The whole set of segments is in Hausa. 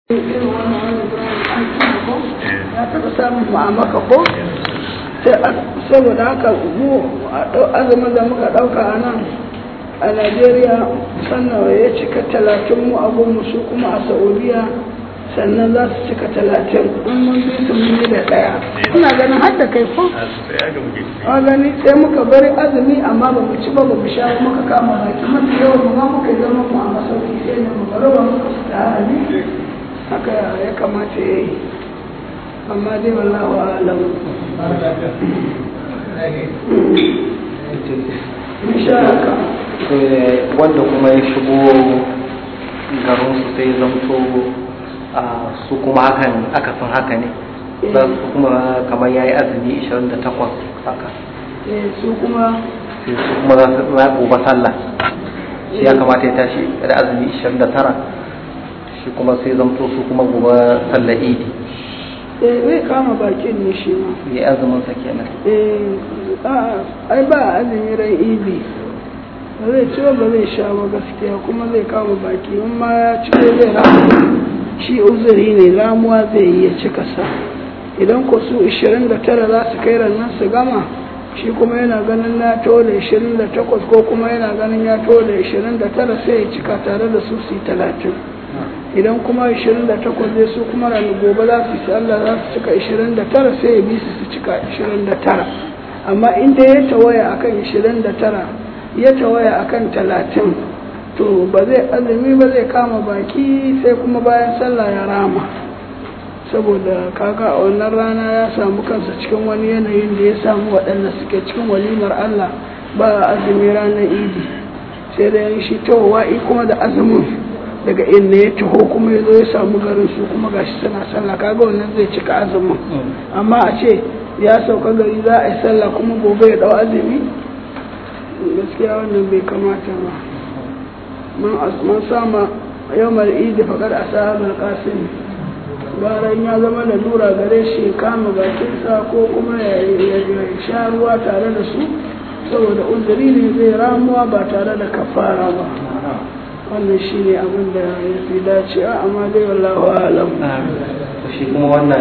irin wannan wani an ko ya taɓa samun mu a maka ko saboda haka mu azumin da muka ɗauka a nan a najeriya sannan ya cika talatin mu a goma su kuma a saudiya sannan za su cika talatin in mun bi su mun yi da ɗaya ina ganin har da kai ko a gani sai muka bari azumi amma ba mu ci ba ba mu sha ba muka kama baki mafi yawan mu ma muka yi zama mu a masauki sai ne mu bari ba muka su da hali haka ya kamata ya yi amma dai wallahu alam insha haka wanda kuma ya shigo garin su sai zamto a su kuma hakan aka san haka ne za su kuma kamar ya yi azumi 28 haka su kuma sai su kuma za su na gobe sallah shi ya kamata ya tashi da azumi 29 shi kuma sai zamto su kuma gobe sallah idi eh zai kama bakin ne shi ma ya azumin sa kenan eh a ai ba azumi ran idi ba zai ci ba zai sha ba gaskiya kuma zai kama baki in ma ya ci zai ramu shi uzuri ne lamuwa zai yi ya cika sa idan ko su 29 za su kai rannan su gama shi kuma yana ganin ya to da 28 ko kuma yana ganin ya to da 29 sai ya cika tare da su su yi 30 idan kuma 28 zai su kuma ranar gobe za su yi Allah za su cika 29 sai ya bi su su cika 29 amma inda ya tawaya akan 29 ya tawaya akan 30 to ba zai azumi ba zai kama baki sai kuma bayan sallah ya rama saboda kaga a wannan rana ya samu kansa cikin wani yanayin da ya samu waɗanda suke cikin walimar Allah ba azumi ranar idi sai da yan shi tawawa'i kuma da azumin daga inda ya taho kuma ya zo ya samu garin su kuma gashi suna sallah kaga wannan zai cika azumin amma a ce ya sauka gari za a yi sallah kuma gobe ya dau azumi gaskiya wannan bai kamata ba man sama yawmar idi faƙar asabar qasim bayan ya zama da lura gare shi kama bakinsa ko kuma ya sha ruwa tare da su saboda uzuri ne zai ramuwa ba tare da kafara ba wannan shi ne abin da ya fi dacewa amma dai wallahu alam shi kuma wannan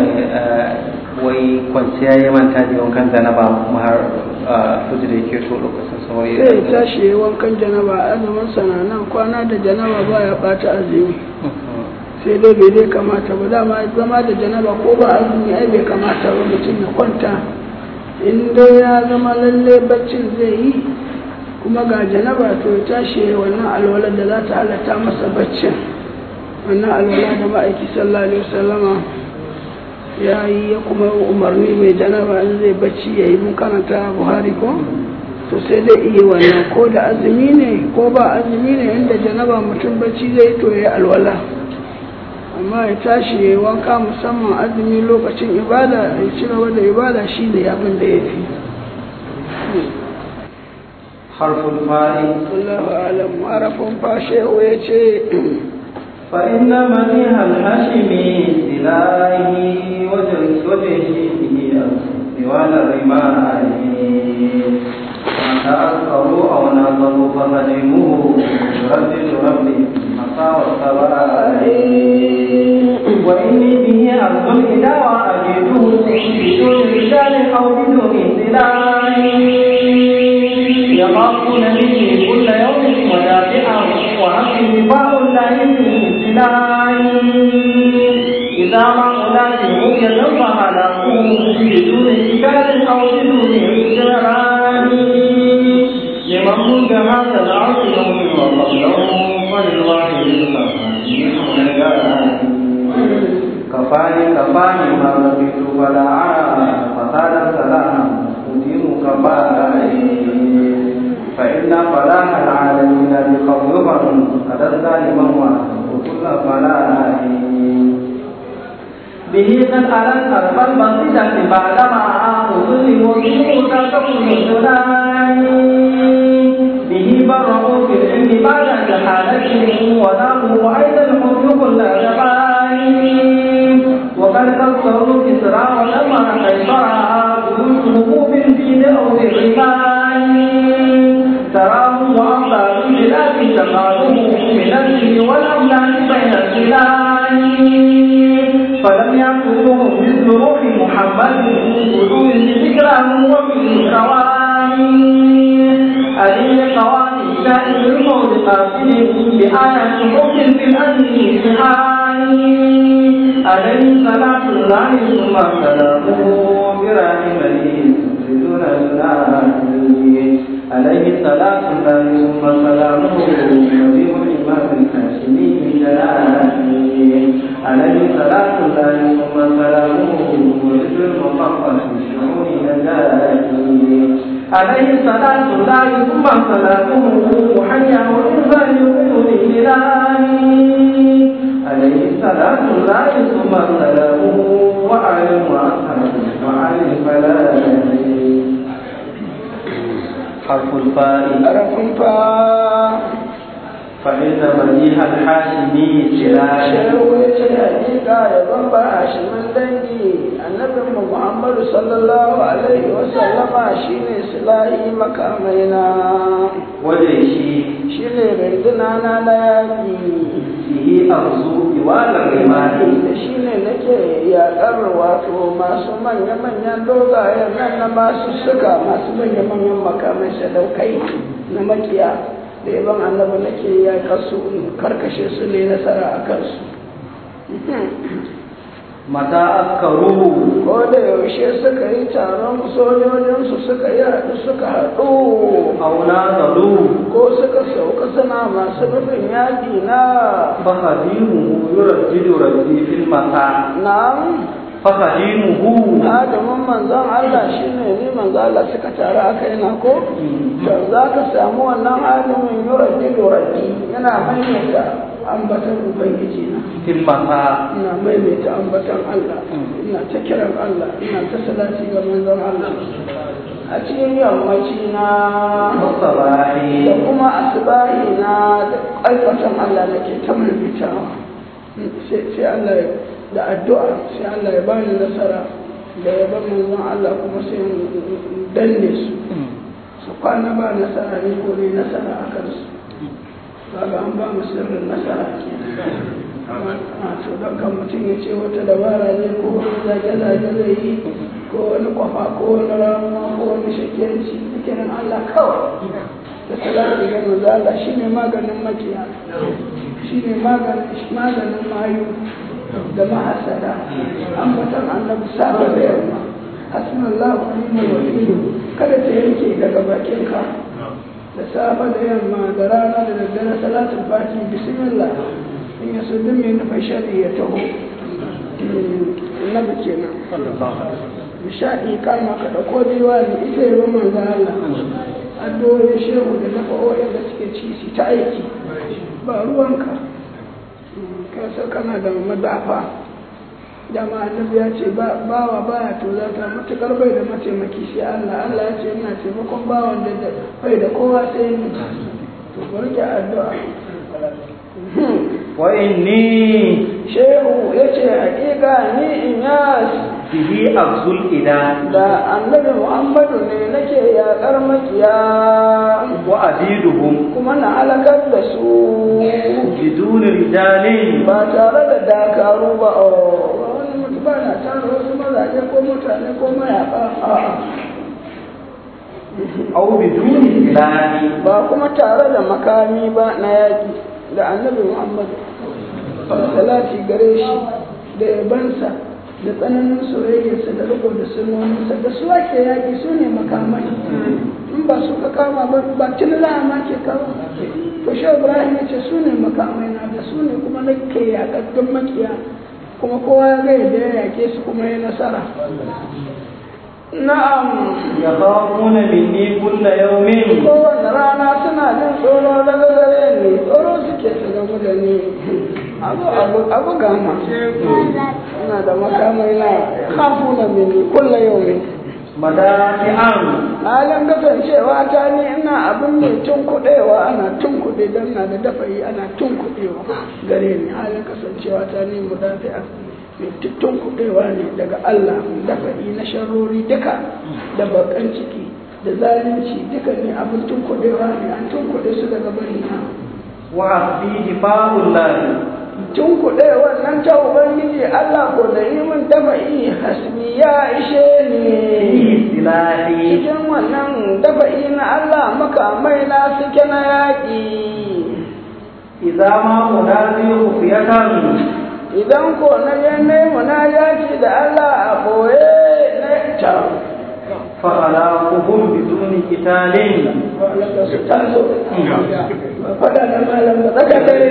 wai kwanciya ya manta da wankan janaba kuma har fujir yake to lokacin sauri sai ya tashi ya wankan janaba azumin sana nan kwana da janaba ba ya bata azumi sai dai bai dai kamata ba dama zama da janaba ko ba azumi ai bai kamata ba mutum ya kwanta in dai ya zama lalle baccin zai yi kuma ga janaba to ya tashi wannan alwalar da za ta halatta masa baccin wannan alwala da ma'aiki sallallahu alaihi wasallama ya yi ya kuma umarni mai janaba in zai bacci ya yi mun karanta buhari ko to sai dai iya wannan ko da azumi ne ko ba azumi ne inda janaba mutum bacci zai to ya alwala amma ya tashi ya yi wanka musamman azumi lokacin ibada ya ci gaba da ibada shi ne abin da ya fi harful fa'i Allahu alam harafin fashe ya ce فإن منيح الحشمي سلاهي وجهه سوال الرماء ما تأثروا أو نظروا فهدموه يردد ربي مساوى السواء وإني به أرض إلى وأجده بدون رجال أو بدون سلاح يخافون به كل يوم ودافعه وعقل لقاء الله إذا ما أولاد رؤية فهلكوا بدون إشكال أو بدون إجرام لمن ملك هذا العرش يوم وقبله فللواحد كفاني كفاني ما رضيت فلا أرى فسادا سلاما أديم كفاني فإن فلاح العالمين بقبضهم قد الظالم وكل فلاح به قد ألت أرض البسيطة بعدما أظلم وجوه تكون الجنان به برأوا في العلم بعد جحالته وناموا أيضا حب كل جبان وقد كسروا كسرى ولما قيصرا بيوتهم بالدين أو بالرمان تراهم وأمثال البلاد تقالهم من الجن والأملاك بين البلاد فلم يأخذهم مثل روح محمد وجود ذكرهم وفي قوانين أليم قوانين شائد الموت قاتل بآية حكم في الأمن سحاني عليه صلاة الله ثم سلامه برحمته دون الله عليه صلاة الله ثم سلامه نبي الإمام الهاشمي جلاله عليه صلاة الله ثم سلامه ورد المطهر في شعور نجاته عليه صلاة الله ثم سلامه حيا وإنسان يقول إلهي عليه صلاة الله ثم سلامه وعلم وأصحابه وعلم فلاته حرف الفاء harafin fa فإن مديح الحاشمي سلاح shehu ya ce hakika ya bamba hashimin dangi annabin mu muhammadu sallallahu alaihi wasallama shine silahi makamaina وجيشي shine rinduna na na yaƙi به أرزو إوال الرمال da shi ne nake yaƙar wato masu manya-manyan dogayen nan na masu suka masu manya-manyan makamai sadaukai na makiya da yaban annabi nake yaƙar su in karkashe su ne nasara a kansu متى أذكروه ko da yaushe suka yi taron sojojinsu suka yi haɗu suka haɗu أو نازلوه ko suka sauka suna masu nufin yaƙi na فخديمه يردد ردي في المساء na'am فخديمه adamin manzon Allah shine ni manzon Allah suka taru aka yana ko to za ka samu wannan adamin yuraddi yuraddi yana maimaita ambatan ubangiji na في المساء ina maimaita ambatan Allah ina ta kiran Allah ina ta salati ga manzon Allah a cikin yammaci na والصباح da kuma asibahi na da ƙarfatan Allah nake ta maimaitawa sai sai Allah ya da addu'a sai Allah ya bani nasara da ya bar manzon Allah kuma sai in danne su su kwana ba nasara ne ko ne nasara a kansu kaga an ba mu sirrin nasara a to don kan mutum ya ce wata dabara ne ko wani zage-zage zai yi ko wani kwafa ko wani ramuwa ko wani shakiyanci zikirin Allah kawai da salatu ga manzo Allah shine maganin makiya shine maganin maganin mayu da mahasada ambatan annabi saba da yamma hasbunallahu wa ni'mal wakil kada ta yanke daga bakinka da safa da yamma da rana da daddare salatul fati bismillah in ya so duk mai nufin shari'i ya taho annabi kenan nishaɗi kama ka ɗauko diwani ita yi roman ga Allah addu'o'in shehu da na fa'o'in da suke ci su ta aiki ba ruwanka kasa kana da madafa dama annabi ya ce bawa baya to za ta matukar bai da mataimaki sai Allah Allah ya ce ina taimakon bawan da bai da kowa sai ni to bari addu'a وإني shehu ya ce hakika ni in yas به أغزو الإله da annabi muhammadu ne nake yaƙar makiya وأزيدهم kuma na halakar da su بدون رجال ba tare da dakaru ba o wani mutu ba na tare wasu mazaje ko mutane ko mayaƙa a'a أو بدون إله ba kuma tare da makami ba na yaƙi da annabi muhammadu salati gare shi da yabansa da tsananin soyayyarsa da riko da sunoninsa da su ake yaƙi su ne makamai in ba su ka kama ba ba tun ma ke kawo to shi ibrahim ya ce su ne makamai na da su ne kuma na ke yaƙaddun makiya kuma kowa ya ga yadda ya yaƙe su kuma ya nasara na'am يخافون مني كل يوم kowane rana suna jin tsoro daga gare ni tsoro suke su gamu da ni abu abu abu gama ina da makamai na kafu na mini kulla yau ne مدافعا halin kasancewa ta ni ina abin mai tun kuɗewa ana tun kuɗe don na da dafayi ana tun kuɗewa gare ni halin kasancewa ta ni mu dafi'a mai tun kuɗewa ne daga Allah dafa'i na sharori duka da bakan ciki da zalunci duka ne abin tun kuɗewa ne an tun kuɗe su daga bari na وعبدي دفاع الله tun kuɗe wannan ta ubangiji Allah ko da yi min dafa'i hasbi ya ishe ni silahi cikin wannan dafa'i na Allah makamai na suke na yaƙi idza ma unazi khufiyatan idan ko na je ne munajati da Allah a boye na ta fa alaquhum biduni qitalin wanda su taso ba faɗa da malam ba tsaka dare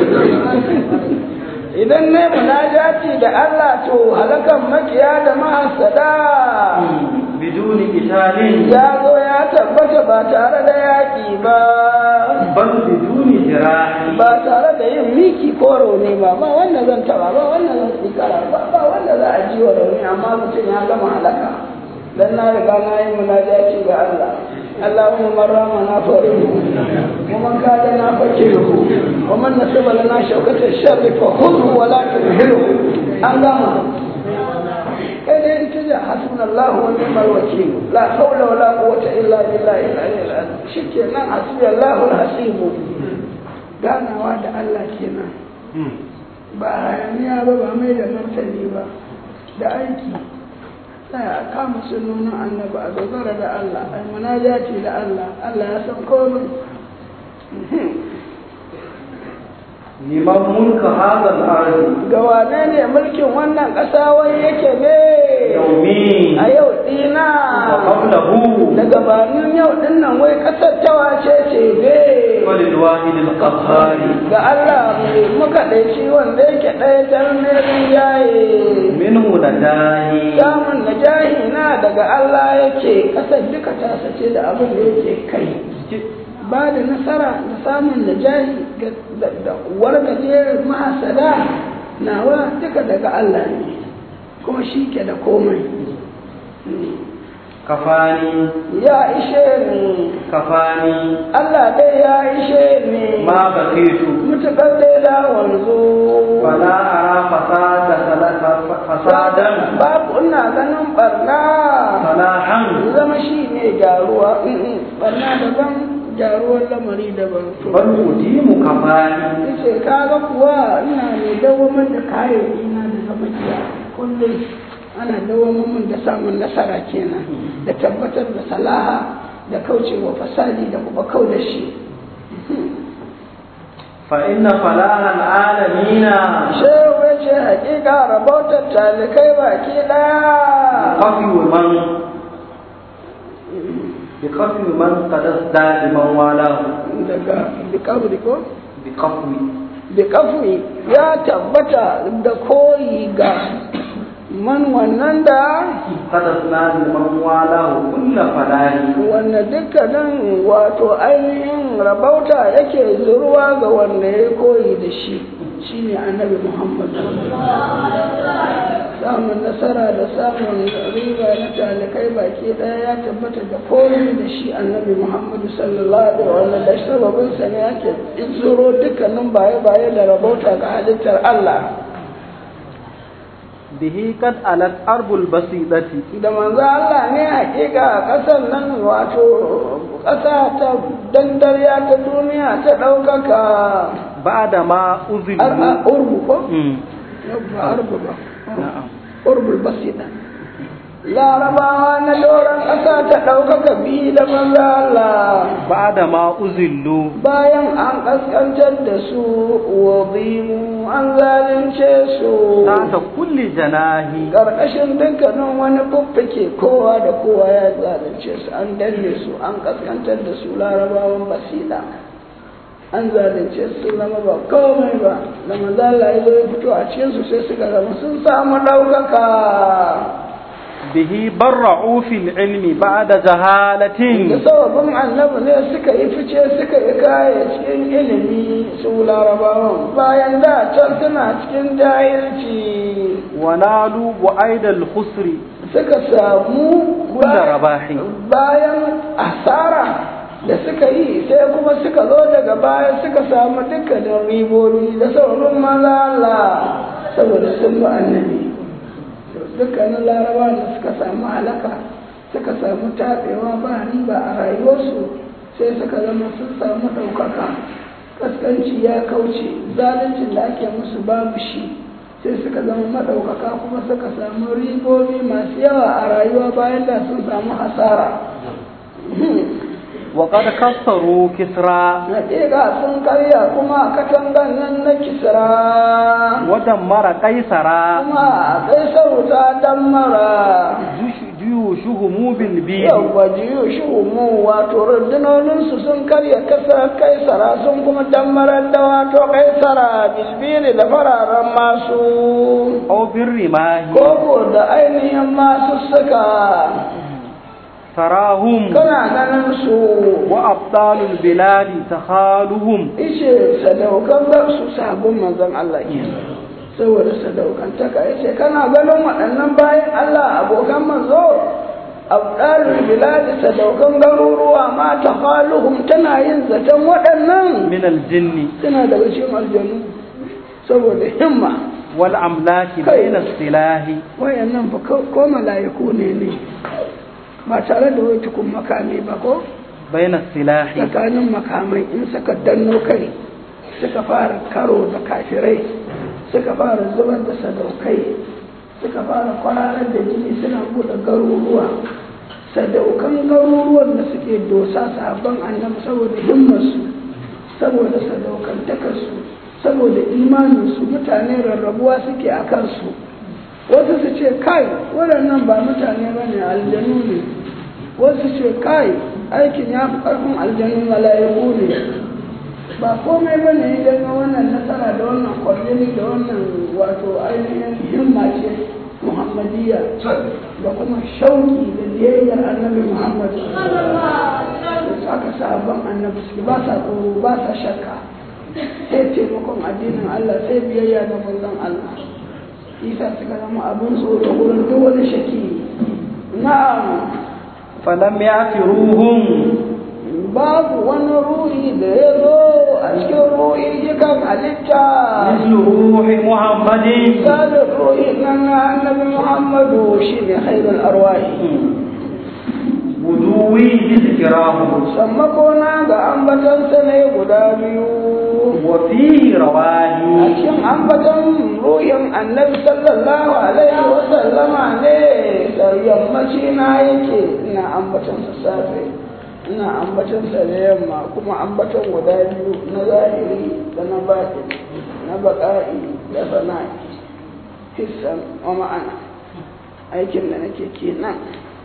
idan ne munajati da Allah to halakan makiya da mahasada biduni qitalin ya zo ya tabbata ba tare da yaƙi ba bal biduni jirahi ba tare da yin miki ko rauni ba ba wanda zan taba ba wanda zan tsikara ba ba wanda za a ji wa rauni amma mutum ya gama halaka dan na riga na yi munajati ga Allah اللهم من رامنا فريه ومن كاد فكره ومن نسب لنا شوكة الشر فخذه ولا تمهله اللهم كان ينتجع حسبنا الله ونعم الوكيل لا حول ولا قوة إلا بالله العلي العظيم شكرا حسبي الله الحسيب ganawa da Allah kenan ba hayaniya ba ba mai da martani ba da aiki sai a kama sunonin annabi a dogara da Allah a munajati da Allah Allah ya san komai liman mulka hadha al-ard ga wane ne mulkin wannan ƙasa wai yake ne yawmi a yau dina wa qablahu da gabanin yau dinnan wai ƙasar ta wace ce ne walil wahid al-qahhar ga Allah mai muka ɗaici wanda yake ɗaya tarnerin yaye minhu nadahi samun najahi na daga Allah yake ƙasar duka ta sace da abin da yake kai ba da nasara da samun najahi ga- da da wargaje mahasada nawa duka daga Allah ne kuma shi ke da komai kafani ya ishe ni kafani Allah dai ya ishe ni ma baqitu mutukar dai da wanzu fala ara fasada salata fasadan babu ina ganin barna salahan zama shi ne gyaruwa barna daban gyaruwar lamari daban to bal udimu kafani yace kaga kuwa ina ne dawamar da kayayyaki na da zama kiya kullum ana dawamar mun da samun nasara kenan da tabbatar da salaha da kaucewa fasadi da kuma kau da shi fa inna falaha al-alamina shehu ya ce hakika rabautar talikai baki daya qafi man bi qafi man qad asda liman walahu daga bikabri ko bi qafi bikafri ya tabbata da koyi ga man wannan da qad asda liman walahu kullu falahi wanda dukkanin wato ainihin rabauta yake zurwa ga wanda ya koyi da shi shine annabi muhammad samun nasara da samun riba na talikai baki daya ya tabbata da koyi da shi annabi muhammad sallallahu alaihi wa sallam da sababin sa ne ake zuro dukkanin baye-baye da rabauta ga halittar allah bihi qad alat arbul basidati da manzo Allah ne hakika kasar nan wato ƙasa ta dandariya ta duniya ta ɗaukaka ba'da ma uzilu ar a urbu ko Mm. ba arbu ba na'am urbul basida larabawa na doron ƙasa ta ɗaukaka bi da manzo Allah ba'da ma uzillu bayan an ƙasƙantar da su wazimu an zalunce su ta kulli janahi ƙarƙashin dukkanin wani fuffuke kowa da kowa ya zalunce su an danne su an kaskantar da su larabawan basira an zalunce su sun zama ba komai ba da manzala ya zo ya fito a cikin su sai suka zama sun samu ɗaukaka bihi barra'u fil ilmi ba'da da jahalatin sababin annabi ne suka yi fice suka yi kaya cikin ilimi su larabawan bayan da can suna cikin jahilci wa nalu bu'aidal khusri suka samu Kulla bayan- rabahi. bayan asara da suka yi sai kuma suka zo daga baya suka samu dukkanin ribobi da sauran malala saboda sun bi annabi dukkanin laraba da suka samu halaka suka samu taɓewa ba riba a rayuwarsu sai suka zama sun samu ɗaukaka kaskanci ya kauce zaluncin da ake musu babu shi sai suka zama maɗaukaka kuma suka samu ribobi masu yawa a rayuwa bayan da sun samu hasara وقد كسروا كسرى Hakika sun karya kuma katangan nan na kisra ودمر قيصرا kuma kai sauta dan mara جيش- جيوشهم بالبيل yawwa jiyo shi mu wato rundunoninsu sun karya kasa kaisara sun kuma dammarar da wato kaisara bilbili da fararen masu أو بالرماه koko da ainihin masu suka تراهم kana ganin su وأبطال البلاد تخالهم ishe sadaukan ga su sabon manzon Allah ke saboda sadaukantaka yace kana ganin waɗannan bayan Allah abokan manzo abdalul biladi sadaukan garuruwa ma tafaluhum tana yin zaton waɗannan من الجن suna daga cikin aljanu saboda himma والأملاك بين السلاح wayannan fa ko ko mala'iku ne ne ba tare da wai tukun makami ba ko بين السلاح tsakanin makamai in suka danno kai suka fara karo da kafirai suka fara zubar da sadaukai suka fara kwararar da jini suna buɗe garuruwa sadaukan garuruwan da suke dosa sabon annabi saboda himmarsu saboda sadaukantakarsu saboda imaninsu mutane rarrabuwa suke a kansu wasu su ce kai waɗannan ba mutane ba ne aljanu ne wasu ce kai aikin ya fi ƙarfin aljanu mala'iku ne ba komai ba ne idan wannan nasara da wannan kwarjini da wannan wato ainihin himma ce muhammadiyya da kuma shauki da biyayyar annabi muhammad da aka sabon annabi suke ba sa tsoro ba sa shakka sai taimakon addinin allah sai biyayya da manzon allah isa suka zama abin tsoro wurin duk wani shaki na'am فلم يأثروهم babu wani ruhi da ya zo a cikin ruhi yakan halitta مثل روح محمد misalin ruhi nan na annabi muhammadu shi ne khairul arwahi بدوي بذكراه sammakona ga ambatansa ne guda biyu وفيه a رواه cikin ambatan ruhin annabi sallallahu alaihi wa sallama ne da yammaci na yake ina ambatansa safe ina ambatansa da yamma kuma ambatan guda biyu na zahiri da na baɗi na baƙa'i da sana'i hissan wa ma'ana aikin da nake kenan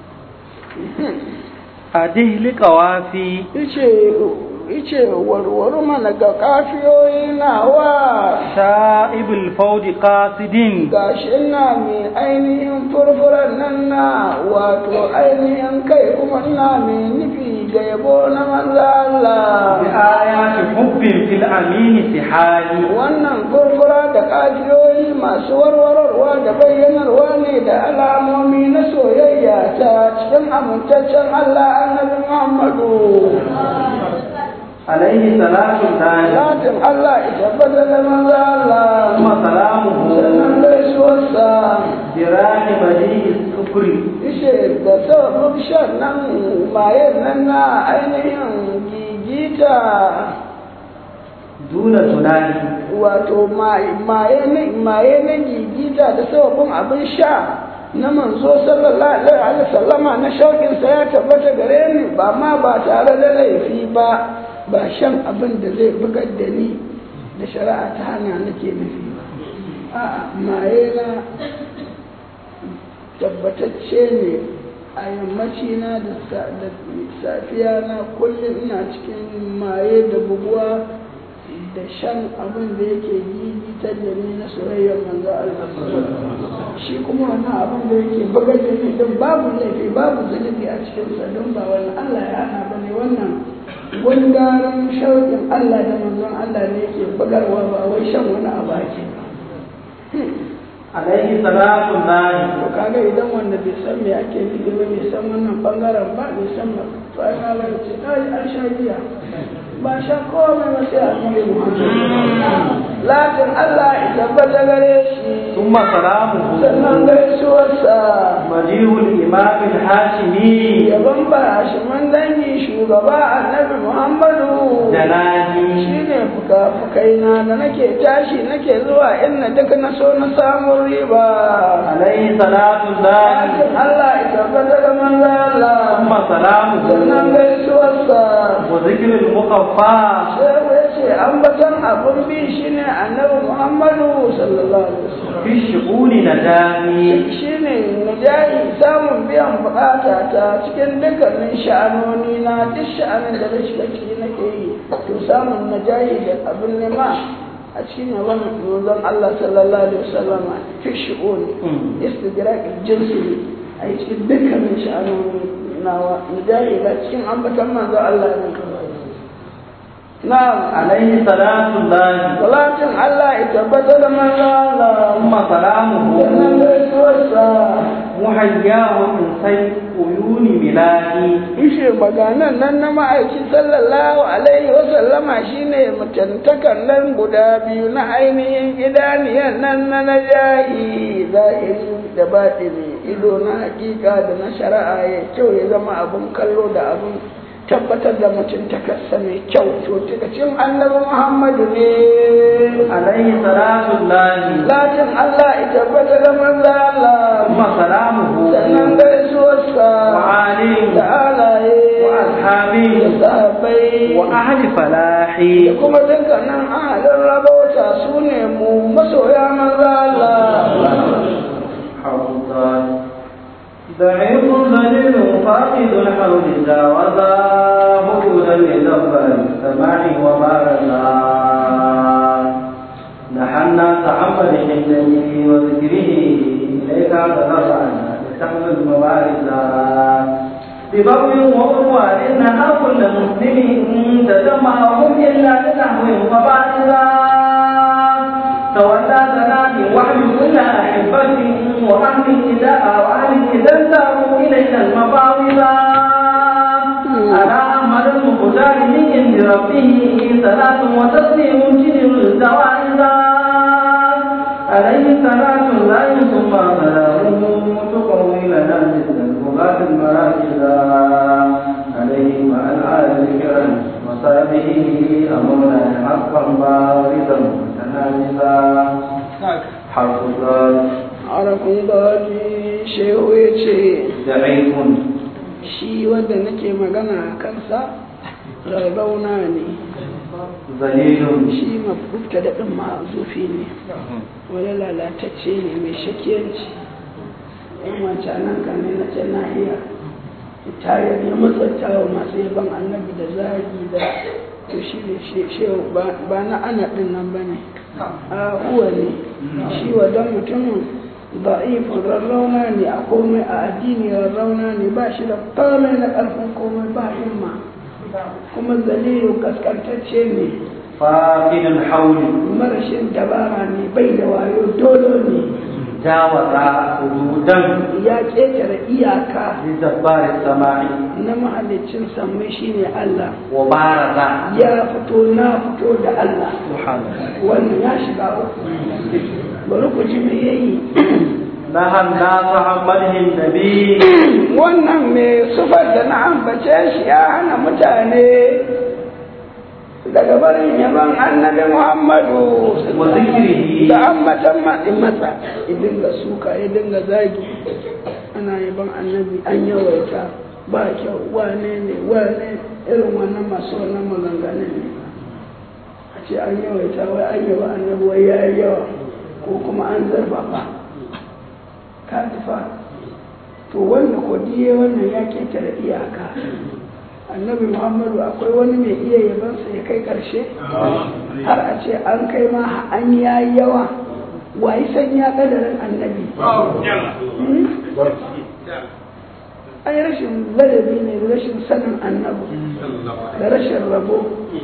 أده لقوافي ice ice warware mana ga kafiyoyi nawa شائب الفوج قاصد gashi ina mai ainihin furfuran nan na wato ainihin kai kuma ina mai nufi ga yabo na manzo Allah بآيات حب في الأمين سحالي wannan furfura da kafiyoyi masu warwararwa da bayyanarwa ne da alamomi na soyayya ta cikin amintaccen Allah annabi Muhammadu عليه صلاة الله Zatin Allah ita bada da manzo Allah ثم سلامه sannan gaisuwarsa جراح بديع السكر ishe da sababin shan nan mayen nan na ainihin gigita دون تناهي wato maye na maye na gigita da sababin abin sha na manzo sallallahu alaihi wasallama na shauƙinsa ya tabbata gare ni ba ma ba tare da laifi ba ba shan abin da zai bugar da ni da shari'a ta hana nake nufi ba a'a maye na tabbatacce ne a yammaci na da sa- da safiya na kullum ina cikin maye da buguwa da shan abin da yake gigitar da ni na soyayyar manzo Allah shi kuma wannan abin da yake bugar da ni din babu laifi babu zunubi a cikin sa don ba wani Allah ya hana bane wannan gundarin shauƙin Allah da manzon Allah ne yake bugarwa ba wai shan wani abu ake ba عليه صلاة الله to kaga idan wanda bai san me ake nufi ba bai san wannan bangaren ba bai san ba to ai kaga ce kai an sha giya ba sha komai ba sai a Muhammad latin Allah ya tabbata gare shi ثم سلامه sannan gaisuwarsa مجيء الإمام الهاشمي yaban ba shi man dangi shugaba annabi Muhammadu جلالي shine fuka-fukaina da nake tashi nake zuwa inna duk na so na samun riba عليه صلاة الله lakin Allah ya tabbata da manzo Allah ثم سلامه sannan gaisuwarsa وذكر المخفى sai ya ce ambatan abun bi shine annabi Muhammadu sallallahu alaihi wasallam في الشؤون نجاني shine najahi samun biyan bukata ta cikin dukkanin sha'anoni na duk sha'anin da na shiga ciki nake yi to samun najahi da abin nema a cikin yawan manzon Allah sallallahu alaihi wasallam fi shi'uni istidrak jinsi a cikin dukkanin sha'anoni nawa najahi da cikin ambatan manzon Allah ne na'am عليه صلاة الله salatin Allah ya tabbata da manzon Allah ثم سلامه sannan gaisuwarsa محياه من سيف عيون ملاهي ishe maganan nan na ma'aikin sallallahu alaihi wasallama shine mutantakan nan guda biyu na ainihin idaniyan nan na najahi zahiri da batini ido na hakika da na shari'a ya kyau ya zama abun kallo da abun tabbatar da mutuntakarsa mai kyau to cikacin annabi muhammadu ne عليه صلاة الله latin allah ya tabbata da manzo allah ثم سلامه sannan gaisuwarsa وعلي da alaye وأصحابه da sahabbai وأهل فلاحي da kuma dukkanin ahalin rabauta su ne mu masoya maza Allah. حوضا ضعيف ذليل فاقد الحوض جاوزا حدودا لدبر السماع وبارزا نحى الناس عن حجته وذكره إليك تضرعنا لتحمل مبارزا ببغي وعدوان نهى كل مسلم تجمعهم إلا لنحو وبارزا تولى زناتي وحي كل أحبة وأهل إذا وأهل إذا انتهوا إلينا المفاوضا على أحمد المختار من عند ربه صلاة وتسليم جدر الجوائزا عليه صلاة الله ثم سلامه تقوي لنا مثل البغاة المراكزا عليه مع الآل الكرام وصحبه أمرنا حقا بارزا متنافسا حرف الضاد Arakun gaji shehu ya ce, ضعيف shi wanda nake magana a kansa rarrauna ne, ذليل shi mafufta da ɗin ma'azufi ne, wani lalatacce ne mai shakiyanci. ‘Yan wancanan ka ne na can nahiya, tayar ya matsanta wa masu yaban annabi da zagi da to shi ne shehu ba na ana ɗin nan ba ne. a huwa ne shi wadon mutumin da'ifin rarrauna ne a komai a addini rarrauna ne ba shi da komai na ƙarfin komai ba himma kuma zaliyu kaskantacce ne فاقد الحول marashin dabara ne bai da wayo dolo ne جاوز حدودا ya ƙetare iyaka لجبار السماء na mahalicin sammai shine Allah وبارز ya fito na fito da Allah سبحان الله wannan ya shiga uku bari ku ji me yayi نهى الناس عن مدح النبي wannan mai sufar da na ambace shi ya hana mutane daga barin yaban annabi muhammadu wa zikrihi da ambatan maɗin matsa ya dinga suka ya dinga zagi ana yaban annabi an yawaita ba kyau wane ne wane irin wannan masu wannan maganganun ne a ce an yawaita wai an yaba annabi wai ya yi yawa ko kuma an zarfafa ka fa to wanda kodiye wannan ya ketare iyaka annabi muhammadu akwai wani mai iya yabansa ya kai karshe har a ce an kai ma an ya yawa wayi san ya kadarin annabi an yi rashin ladabi ne da rashin sanin annabi da rashin rabo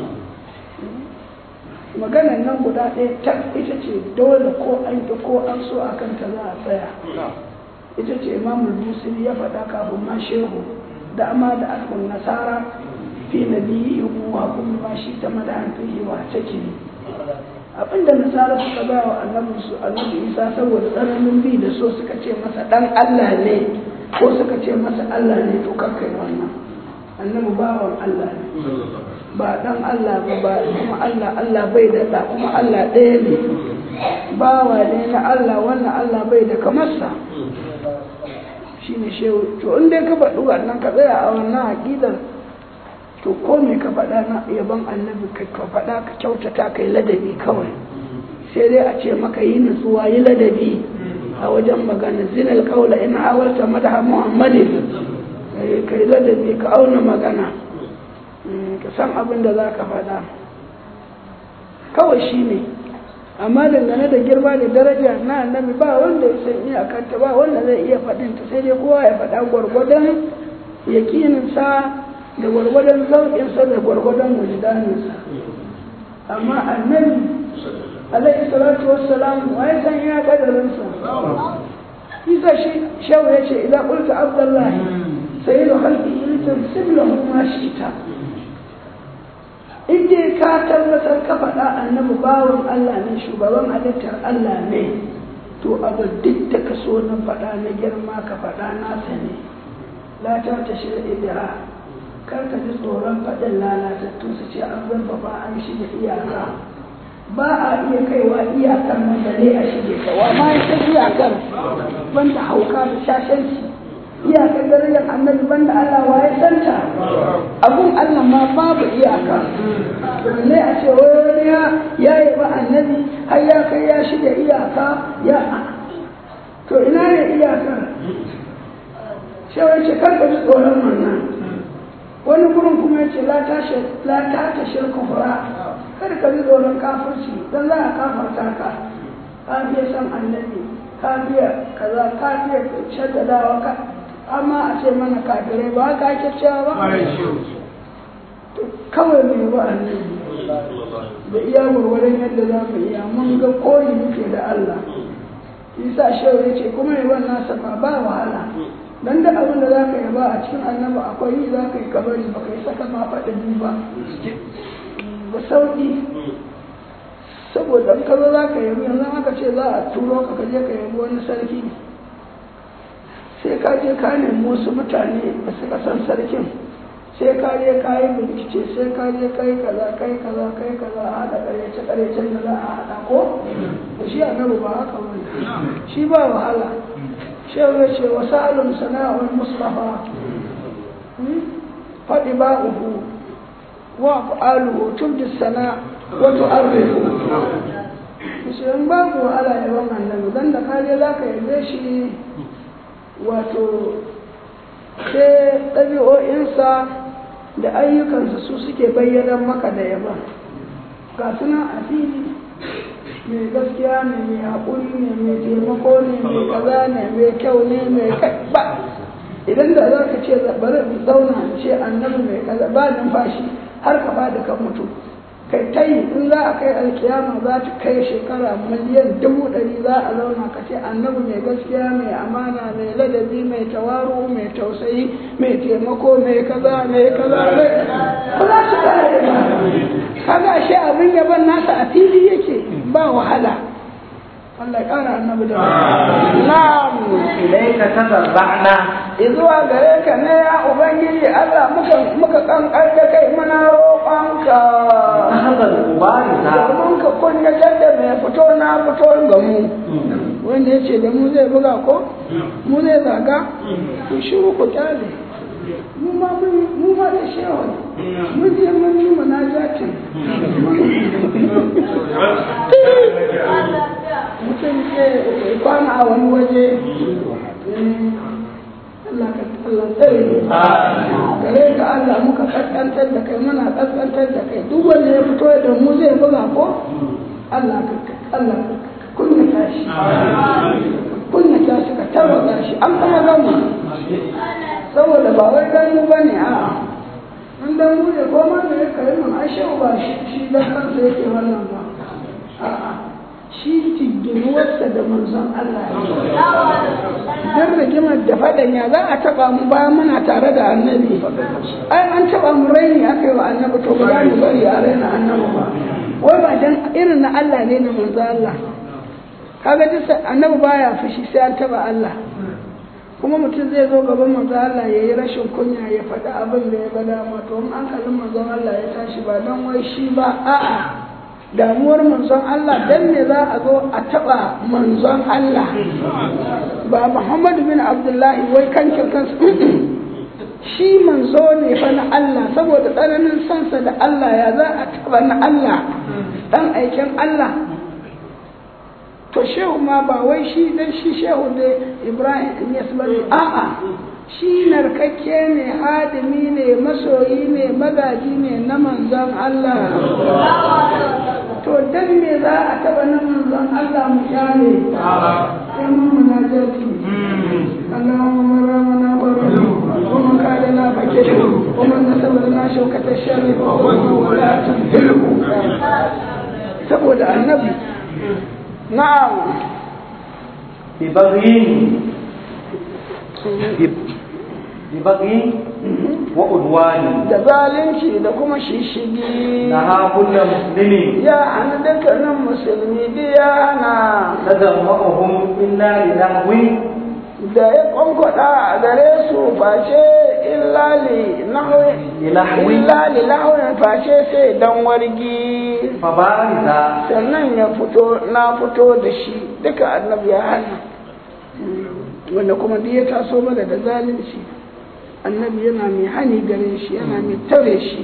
maganan nan guda ɗaya ta ita ce dole ko an ki ko an so a kanta za a tsaya ita ce imamul busiri ya faɗa kafin ma shehu da amma da alkun nasara fi nabiyyi wa kuma ma shi ta madahan fihi wa take abinda nasara suka ba wa annabi su annabi isa saboda tsananin bi da so suka ce masa dan Allah ne ko suka ce masa Allah ne to kakkai wannan annabi bawan Allah ne ba dan Allah ba ba kuma Allah Allah bai da da kuma Allah ɗaya ne bawa ne na Allah wannan Allah bai da kamarsa shine shehu to in dai ka faɗi wannan ka tsaya a wannan aƙidar to ko me ka faɗa na yaban annabi ka ka faɗa ka kyautata ka yi ladabi kawai sai dai a ce maka yi nutsuwa yi ladabi a wajen magana zinal kaula in hawarta madaha muhammadin ka yi ladabi ka auna magana ka san abin da za ka faɗa kawai shi ne amma dangane da girma da daraja na annabi ba wanda ya san iyakanta ba wanda zai iya faɗinta sai dai kowa ya faɗa gwargwadon yakininsa da gwargwadon zauƙinsa da gwargwadon wujudaninsa amma annabi alaihi salatu wassalam wa ya san iya kadarinsa isa shi shau ya ce idan ƙulta abdullahi sai da halki ilitin siblahu ma shi ta in dai ka tabbatar ka faɗa annabi bawan Allah ne shugaban halittar Allah ne to abu duk da ka so na faɗa na girma ka faɗa nasa ne la ta ta shirya kar ka ji tsoron faɗin lalatattu su ce an zurfafa an shige iyaka ba a iya kaiwa iyakar nan da ne a shige ta wa ma ya san iyakar banda hauka da shashanci iyakar darajar annabi banda Allah wa ya santa abun Allah ma babu iyaka ne a ce wai wani ya ya yi ba annabi har ya kai ya shige iyaka ya to ina ne iyakar sai wani ce kar ka ji tsoron wannan wani gurin kuma ya ce la ta ta shirka fura kada ka ji tsoron kafirci don za a kafarta ka ka biya san annabi ka biya kaza ka biya shaddadawa ka amma a ce mana kafirai ba haka ake cewa ba kawai mai ba annabi da iya gwargwadon yadda za mu iya mun ga koyi muke da Allah isa shehu ya ce kuma yawan nasa ba ba wahala dan da abin da zaka yi ba a cikin annabi akwai yi zaka yi kabari ba kai saka ma faɗi ba ba sauki saboda in ka zo za ka yabi yanzu aka ce za a turo ka je ka yabi wani sarki sai ka je ka nemi wasu mutane da suka san sarkin sai ka je ka yi bincike sai ka je kai kaza kai kaza kai kaza a haɗa ƙaryace ƙaryacen da za a haɗa ko da shi annabi ba haka ba shi ba wahala shehu ya ce wa sa'alun sana'ul mustafa faɗi ba'uhu wa fa'aluhu tubdi sana wa tu'arrifu shi in babu wahala ya ban annabi dan da kare za ka yabe shi wato sai ɗabi'o'insa da ayyukansa su suke bayyana maka da yaba ga suna a fili mai gaskiya ne mai haƙuri ne mai taimako ne mai kaza ne mai kyau ne mai ba idan da za ka ce bari in zauna ce annabi mai kaza ba numfashi har ka bada ka mutu kai ta yi in za a kai alkiyama za ta kai shekara miliyan dubu ɗari za a zauna ka ce annabi mai gaskiya mai amana mai ladabi mai tawaru mai tausayi mai taimako mai kaza mai kaza mai ba za su kare ba kaga shi abin yaban nasa a fili yake ba wahala Allah ya ƙara annabi da na'am ilaika tadarra'na izuwa gare ka ne ya ubangiji Allah muka muka kankar da kai muna roƙonka hadal ubarisa domin ka kunyatar da mai fito na fito ga mu wanda ya ce da mu zai buga ko mu zai zaga ku shiru ku kyale mu ma mun mu ma da shewa mun je mun yi munajatin mutum ke kwana a wani waje Allah ka Allah tsare gare ka Allah muka kaskantar da kai muna kaskantar da kai duk wanda ya fito da mu zai buga ko Allah ka Allah ka kunyata shi kunyata shi ka tarwata shi an kuma gama saboda ba wai gani ba ne a in dan mu ne ko ma da ya kai mun ashe ba shi shi dan kansa yake wannan ba a'a shi tigginuwarsa da manzon Allah don rigimar da faɗan ya za a taɓa mu bayan muna tare da annabi ai an taɓa mu raini aka yi wa annabi to ba za mu bari a raina annabi ba wai ba dan irin na Allah ne na manzo Allah kaga duk annabi baya fushi sai an taba Allah kuma mutum zai zo gaban manzo Allah ya yi rashin kunya ya faɗi abin da ya ga dama to in hankalin manzon Allah ya tashi ba dan wai shi ba a'a damuwar manzon Allah dan ne za a zo a taɓa manzon Allah ba Muhammadu bin Abdullahi wai kankin kansa shi manzo ne fa na Allah saboda tsananin sansa da Allah ya za a taɓa na Allah dan aikin Allah to shehu ma ba wai shi dan shi shehu da Ibrahim ya bane a'a shi narkakke ne hadimi ne masoyi ne magaji ne na manzon Allah to dan me za a taba na manzon Allah mu kyale sai mun munajati Allahumma ramana barru wa man kana na fakiru wa man nasaba na shaukata sharri wa la tanfiru saboda annabi na'am ببغي ببغي وعدوان da zalunci da kuma shishigi نهى كل مسلم ya hana dukkanin musulmi biya hana تجمعهم إلا لنحو da ya kwankwada a gare su face illali لنحو illali lahawin face sai dan wargi فبارزا sannan ya fito na fito da shi duka annabi ya hana wanda kuma duk ya taso mana da zalunci annabi yana mai hani gare shi yana mai tare shi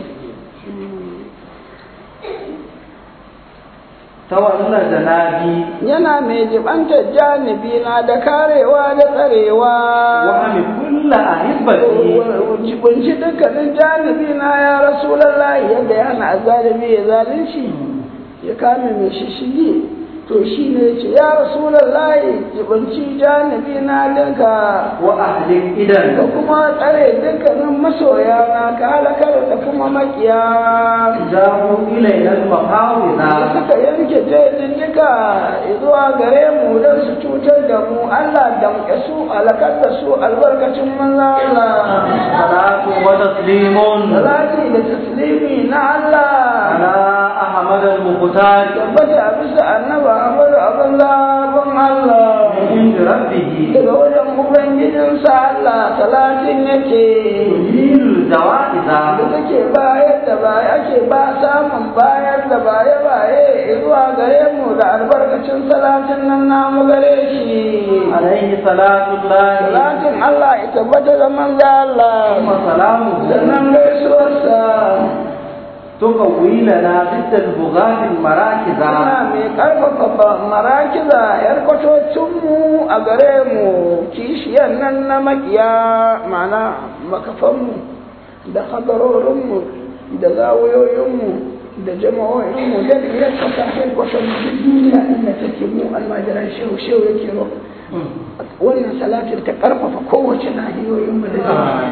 تولى جنابي yana mai jibantar janibi na da karewa da tsarewa وهم كل أحبتي jibinci dukkanin janibi na ya rasulallahi yadda ya hana azalibi ya zalunci ya kame mai shishigi to shi ne ce ya rasulallahi jibinci janibi na dinka وأهلك ka إذا kuma tsare dukkanin masoya na ka halakar da kuma makiya جاءوا إلينا da المحاوذة suka yanke jejjika zuwa gare mu don su cutar da mu Allah damƙe su alakar da su albarkacin manzo Allah صلاة وتسليم salati da taslimi na Allah على أحمد المختار tabbata a bisa annaba Ahmadu abin zaɓin Allah من عند ربه daga wajen ubangijinsa Allah salatin yake يزيل الجوائز da take bayar da baya ake ba samun bayar da baye baye zuwa gare mu da albarkacin salatin nan namu gare shi عليه صلاة الله salatin Allah ya tabbata da manzo Allah ثم سلامه sannan gaisuwarsa تقوي لنا ضد البغاة المراكز ana mai karfafa marakiza yar kwatocinmu a gare mu kishiyar nan na makiya mana makafanmu da hadarorinmu da zawuyoyinmu da jama'o'inmu da ya kasa harkwatan duniya inda take mu almajiran shehu shehu yake ro wannan salatin ta karfafa kowace nahiyoyinmu da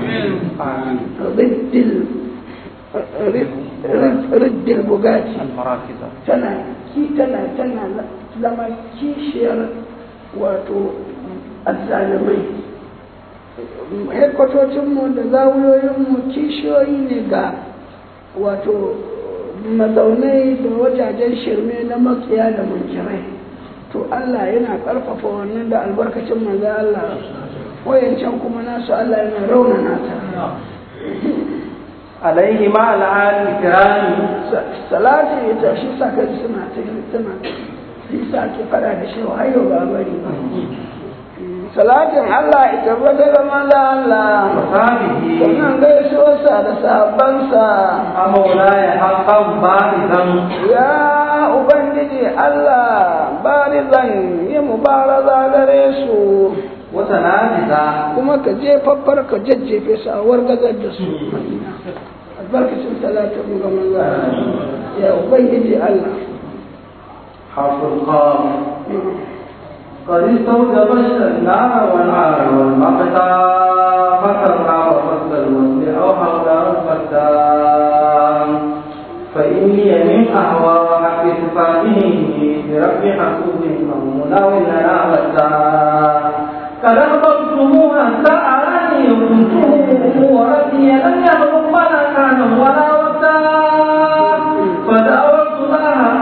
riddil riddil bugati المراكز tana ki tana tana zama kishiyar wato azzalimai hekwatocinmu da zawuyoyinmu kishiyoyi ne ga wato mazaunai da wajajen shirme na makiya da munkirai to Allah yana ƙarfafa wannan da albarkacin manzo Allah wayancan kuma nasu Allah yana raunana ta عليه مع العال الكرام salati ita shi sa ka suna ta tana shi sa ke fada da shi har yau ba bari ba salatin Allah ita bata da manzo Allah وصحبه sannan gaisuwarsa da sahabbansa مولاي حقا بارزا ya ubangiji Allah barizan yi mubaraza gare su وتنافذا kuma ka jefaffar ka jajjefe su a wargazar da su albarkacin salatin mu ga manzo Allah. ya ubangiji Allah حرف القاف قد استوجب النار والعار والمقتا فكرنا وفصل الوصل او حول الفتان فاني من اهوى حق صفاته برب حسوب او مناول لنا فتان قد احببتموها سألني كنته وربي لم يخلق ولا كان ولا وتان فدعوت الله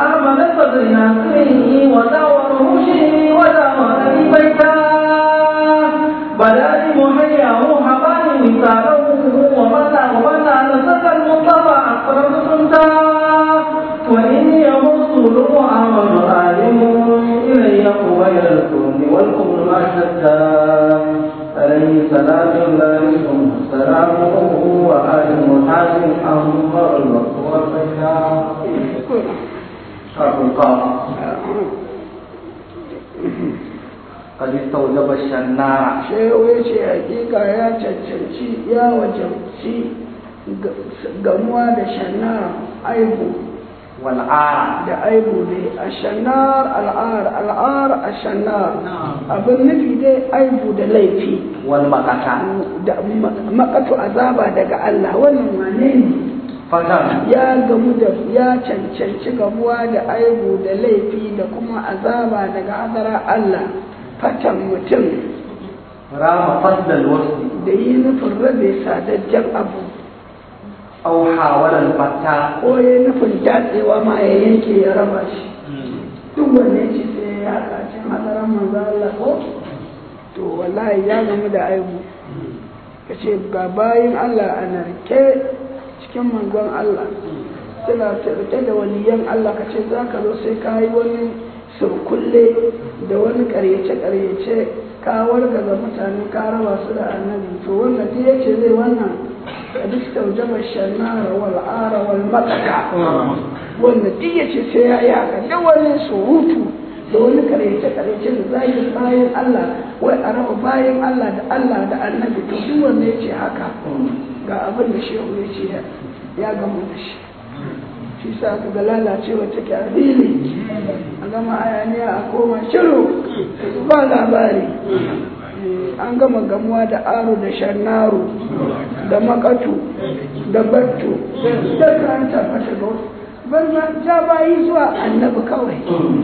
أشدا عليه صلاة الله ثم سلامه وآل محاسن أمر الوقت والبيان حرف القاف قد استوجب الشناع shehu ya ce hakika ya cancanci ya wajabci gamuwa da shannar aibu والعار da aibu ne a shannar al'ar al'ar a shannar abin nufi dai aibu da laifi والمقتع da makatu azaba daga Allah wannan wane ne فتن ya gamu da ya cancanci gamuwa da aibu da laifi da kuma azaba daga hadara Allah fatan mutum رام فضل الوصل da yi nufin rabe sadajjen abu أو حاول الفتاة ko ya nufin datsewa ma ya yanke ya raba shi duk wanne ce sai ya haɗa cin hadaran manzo Allah ko to wallahi ya gamu da aibu ka ce ga bayin Allah a narke cikin manzon Allah suna tarke da waliyan Allah ka ce za ka zo sai ka yi wani surkulle da wani ƙaryace-ƙaryace ka wargaza mutane ka raba su da annabi to wanda duk yace zai wannan da duk taujaba shanara wal ara wal maqata wanda duk yace sai ya yi haka da wani surutu da wani ƙaryace-ƙaryace da zagin bayan Allah wai a raba bayan Allah da Allah da annabi to duk wanda yace haka ga abin da shehu ya ce ya gamu da shi shi sa aka ga lalacewa take a fili a gama hayaniya a koma shiru ba labari an gama gamuwa da aro da shannaru da makatu da battu da kan tabbata ga banza ja bayi zuwa annabi kawai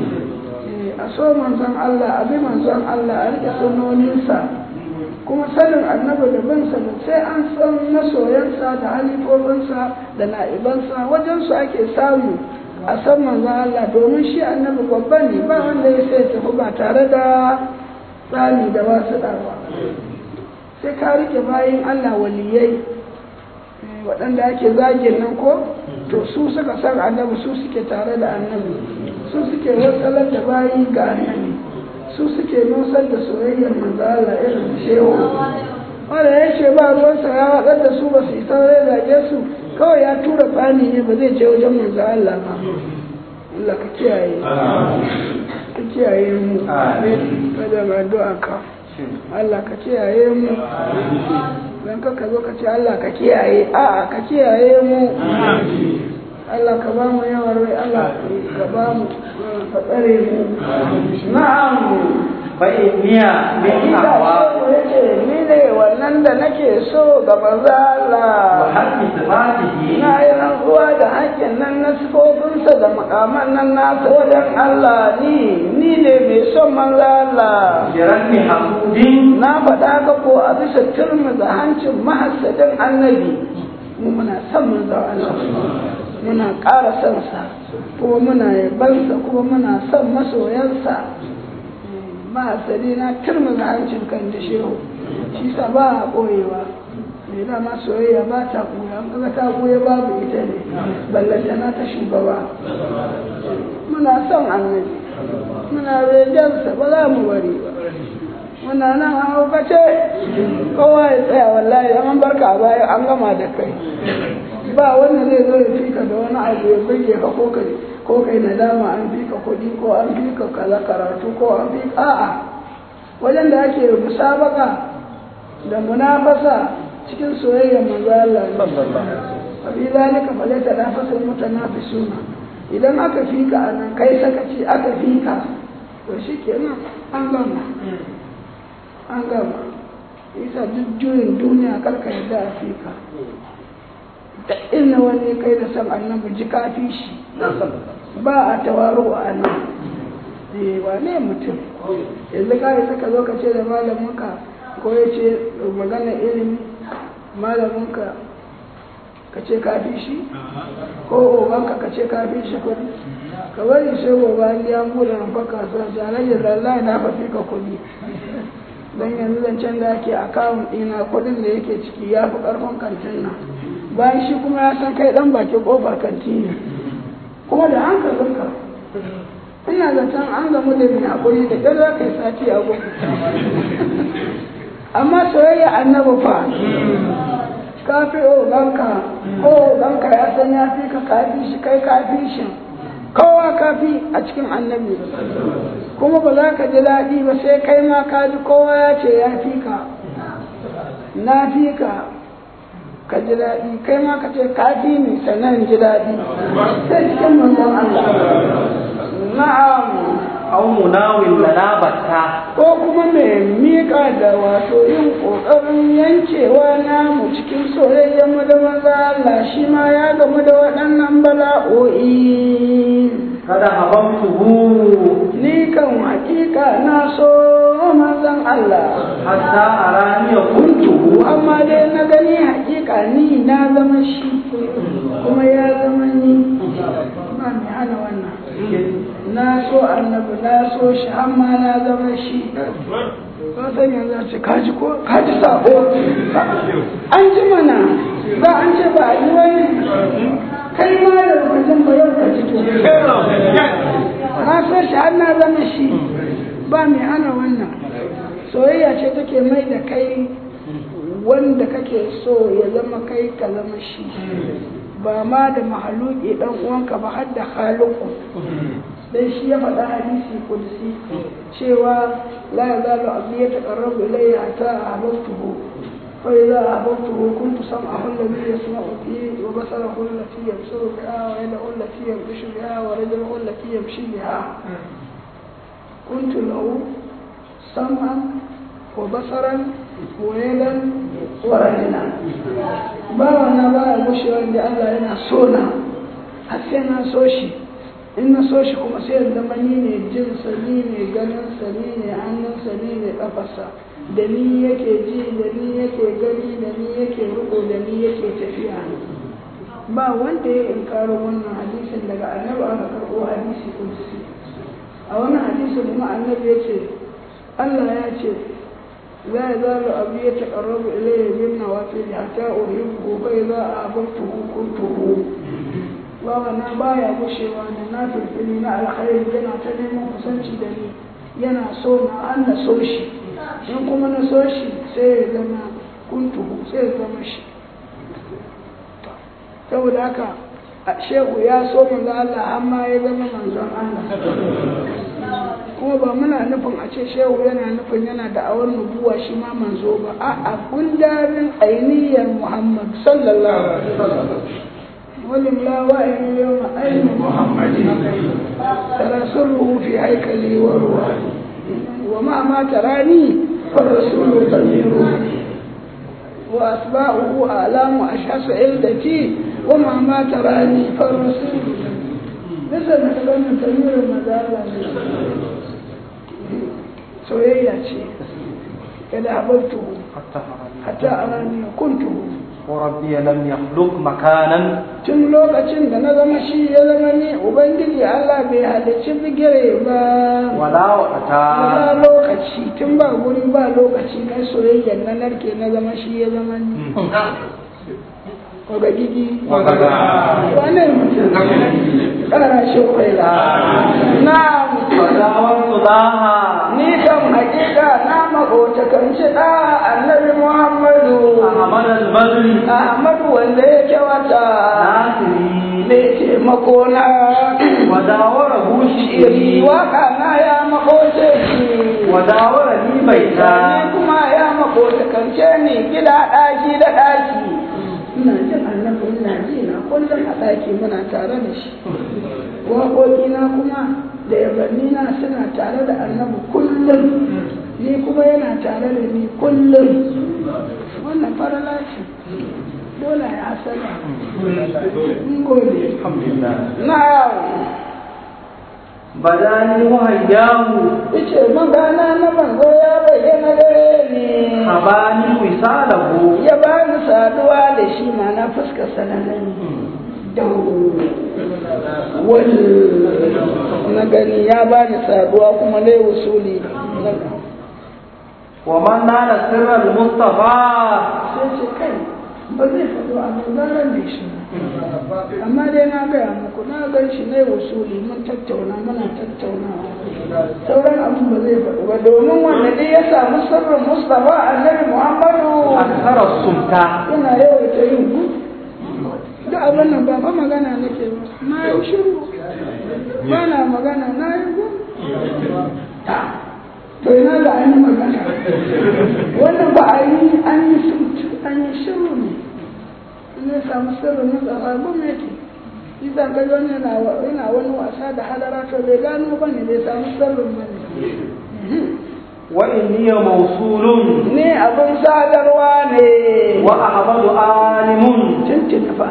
a so manzon Allah a bi manzon Allah a rike sunoninsa kuma sanin annabi da bansa da sai an san masoyansa da halifofinsa da na'ibansa wajensu ake samu a san manzon Allah domin shi annabi babba ne ba wanda ya sai tafi ba tare da tsani da wasu ɗarwa sai ka rike bayan Allah waliyai waɗanda ake zagin nan ko to su suka san annabi su suke tare da annabi su suke watsalar da bayi ga annabi su suke nusar da soyayyar manzo Allah irin shehu wanda ya ce ba ruwansa ya watsar da su ba su yi saurai zage su kawai ya tura tsani ne ba zai je wajen manzo Allah ba Allah ka kiyaye ka kiyaye mu kada ma addu'a ka Allah ka kiyaye mu dan ka zo ka ce Allah ka kiyaye a'a ka kiyaye mu Allah ka ba mu yawan rai Allah ka ba mu ka tsare mu na'am fa'iniya min hawa yace ni ne wannan da nake so ga manzo wa Allah haqqi sifatihi na yi rantsuwa da hakkin nan na sifofinsa da makaman nan nasa wajen Allah ni ni ne mai son manzo Allah bi ranni hasudin na faɗa ka ko a bisa turmi da hancin mahassadin annabi mu muna son manzo Allah muna ƙara son sa kuma muna yabansa kuma muna son masoyansa mahassadi na turmi da hancin kan da shehu shi sa ba a ɓoyewa mai dama soyayya ba ta ɓuya an kaga ta ɓuya babu ita ne ballantana ta shugaba muna son annabi muna rejansa ba za mu bari ba muna nan an haukace kowa ya tsaya wallahi an barka a baya an gama da kai ba wanda zai zo ya fika da wani abu ya burge ka ko kai ko kai nadama an fika kuɗi ko an fika kaza karatu ko an fika a'a wajen da ake musabaka da munafasa cikin soyayyar manzo Allah ne abi zalika falata nafasul mutanafisuna idan aka fika anan kai sakaci aka fika to shikenan an gama an gama isa duk juyin duniya karka yadda a fika da inna wani kai da san annabi ji kafi shi ba a tawaro a nan eh wane mutum yanzu ka yi saka zo ka ce da malaminka ko ya ce magana ilimi malaminka ka ce kafi shi ko oganka ka ce kafi shi kudi ka bari sai gobe an ya bude rumfa kasuwa ta hanyar lallai na fafi ka kudi don yanzu zancen da ake akawun ɗina kudin da yake ciki ya fi ƙarfin kantin nan bayan shi kuma ya san kai ɗan bakin ƙofar kanti ne kuma da hankalinka ina zaton an gamu da mai haƙuri da ƙyar za ka yi sati a gudu amma soyayya annabi fa ka fi oganka ko oganka ya san ya fi ka kafi shi kai kafi shi kowa kafi a cikin annabi kuma ba za ka ji daɗi ba sai kai ma ka ji kowa ya ce ya fi ka na fi ka ka ji daɗi kai ma ka ce ka fi ni sannan ji daɗi sai cikin manzon Allah na'am aw munawil lana batta ko kuma mai miƙa da wato yin ƙoƙarin yankewa namu cikin soyayyen mu da maza Allah shi ma ya gamu da waɗannan bala'o'i kada habamtuhu ni kan hakika na so manzon Allah hatta arani kuntuhu amma dai na gani hakika ni na zama shi kuma ya zama ni ba mai hana wannan na so annabi na so shi amma na zama shi ba san yanzu a ce kaji ko kaji sako an ji mana za an ce ba a yi wani kai ma da wajen ba yau ka ji to na so shi har na zama shi ba mai hana wannan soyayya ce take mai da kai wanda kake so ya zama kai ka zama shi ba ma da mahaluki dan uwanka ba har da khaliqu dan shi ya faɗa hadisi kudusi cewa la yazalu abdi yataqarrabu ilayya hatta ahbabtuhu fa idza ahbabtuhu kuntu sam'ahu alladhi yasma'u bihi wa basarahu allati yabsuru biha wa yadahu allati yabshu biha wa rajuluhu allati yamshi biha kuntu lahu sam'an wa basaran wa yadan wa rajulan ba wannan ba ya gushewa da Allah yana so na har sai na so shi in na so shi kuma sai ya zama ni ne jinsa ni ne ganinsa ni ne hannunsa ni ne kafarsa da ni yake ji da ni yake gani da ni yake riko da ni yake tafiya ba wanda ya inkaro wannan hadisin daga annabi aka karɓo hadisi kudusi a wannan hadisin kuma annabi ya ce Allah ya ce لا يزال أبي يتقرب إلي بالنوافل حتى أحبه فإذا أحببته كنته وانا بايا gushewa da na firfili na alkhairi yana ta neman kusanci da ni yana so na an na so shi in kuma na so shi sai ya zama kuntuhu sai ya zama shi saboda haka shehu ya so manzo Allah amma ya zama manzon Allah kuma ba muna nufin a ce shehu yana nufin yana da awar nubuwa shi ma manzo ba a a gundarin ainihiyar muhammad sallallahu alaihi wasallam ولم لا وإن اليوم أين محمد ترى سره في هيكلي وروحي وما ما تراني فالرسول ضمير وأتباعه آلام أشخاص عدتي وما ما تراني فالرسول ليس نتكلم تنوير المدارة soyayya ce kada habartu hatta arani kuntu وربي لم يخلق مكانا tun lokacin da na zama shi ya zama ni ubangiji Allah bai halicci bigire ba ولا وقتا wala lokaci tun ba guri ba lokaci na soyayya na narke na zama shi ya zama ni Oga gigi wane mutum kara shi kwaila na فداومت ضاها ni kan hakika na makotakanci da annabi muhammadu أحمد البدر ahmadu wanda ya kyawata ناصري ne taimako na وداوره iri شئري waka na ya makoce shi وداورني ni بيتا kuma ya makotakance ni gida ɗaki da ɗaki ina jin annabi ina ji na kullum a ɗaki muna tare da shi waƙoƙina kuma da yabanni na suna tare da annabi kullum ni kuma yana tare da ni kullum wannan farala ce dole ya asala in gode الحمد لله na بداني وهياه ice magana na manzo ya bayyana gare ni حباني وصاله ya ba ni saduwa da shi ma na fuskar sananan wani na gani ya ba ni saduwa kuma na usuli ومن نال سر المصطفى sai ce kai ba zai faɗo a zarar da shi amma dai na gaya muku na gan shi na yi wasuli mun tattauna muna tattaunawa sauran abin ba zai faɗo ba domin wanda dai ya samu sirrin mustapha annabi muhammadu akthara sumta yana yawaita yin ku duk abin nan ba fa magana nake ba na yi shiru ba na magana na yi ku to ina da an yi magana wannan ba a yi an yi an yi shiru ne in ya samu sirrin na tsara gwamnati shi zan ga wani yana wani wasa da halara to bai gano ba ne bai samu sirrin ba ne wa inni mawsulun ni abin sadarwa ne wa ahmadu alimun tuntun fa